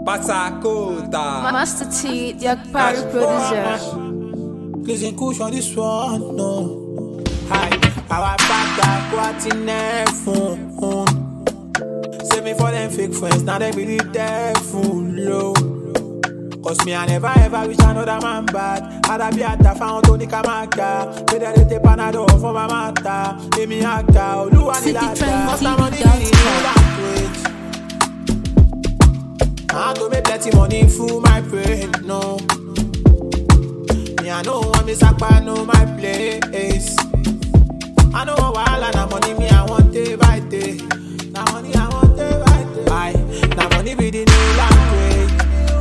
Patakota. Master T, Jack Parry producer. Listen, push on this one, no. Hi, our back what in there phone. Save me for them fake friends, now they be the devil, low. Cause me, I never ever wish another man bad. I'd be at the found Tony Kamaka. Better they take Panadol for my mata. Give me a cow, do I need that? Cause I'm on the language. I to make plenty money through my brain, no. Me, I know want me sakpa, know my place. I know while and na money me I want day by day. Na money I want day by day. Aye, na money be the new language.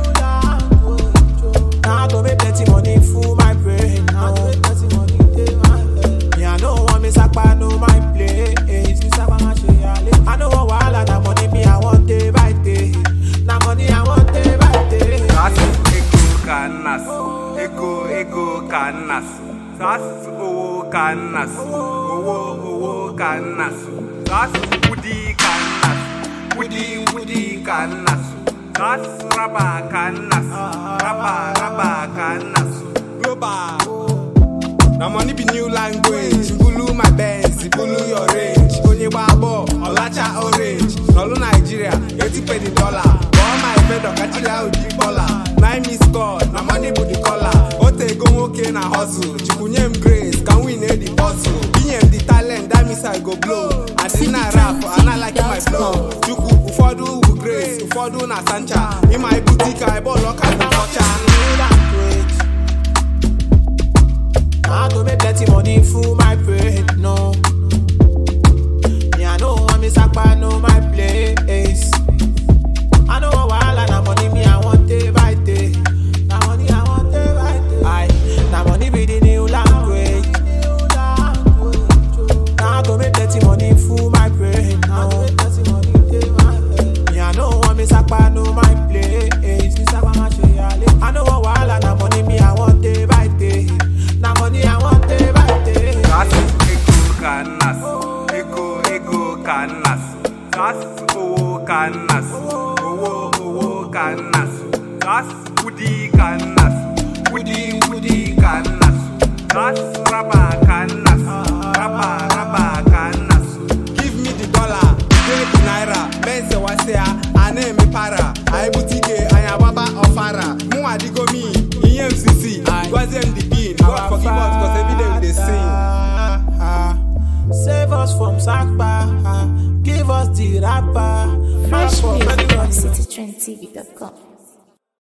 Now I to make plenty money through my brain. Now I make plenty money day my head. Me I know want me sakpa, know my place. Me sakpa my shey ale. I know while and na money me I want day by day. Na money I want day by day. Sasu ego kanas. Ego ego kanas. Sasu owo kanas. Owo owo kanas. Sasu udi kanas. Udi udi kanas. Sasu raba kanas. Raba raba kanas. Global. Na money be new language. Bulu my Benz, bulu your range. Onye gbabo, ọlacha orange. N'ọlụ Nigeria, 80 penny dollar. Kpọọ my vendor kachiri ahụ dị kpọla. Nine miss call, na money bụ the collar. O tego nwoke na hustle. Chukwunye m grace, ka m win the bottle. Inye m the talent, that means I go blow. Adị na rap, and I like my flow. Chukwu, ụfọdụ bụ grace, ụfọdụ na sancha. Ịma ibutike, ịbọọlụ ọka bụ ọcha. I to make plenty money through my brain, no. Me, I know want me sakpa, know my place. I know while and na money me I want day by day. Na money I want day by day. Aye, na money be the new language. Now I to make plenty money through my brain, no. Me, I know want me sakpa, know my place. Me sakpa my shey ale. I know while and na money me I want day by day. Na money I want day by day. Sasu ego kanas. Ego ego kanas. Sasu owo kanas. Owo owo kanas. Sasu udi kanas. Udi udi kanas. Sasu raba kanas. Raba raba kanas. Give me the dollar, pay the naira, benze wasea, ane mi para, aibutike, ayababa ofara, mu adigo mi, iye MCC, gwaze the bean, God forgive us cause every day we dey sing. Save us from Sakpa. Give us the rapper. Fresh Rap for music many from money. citytrendtv.com.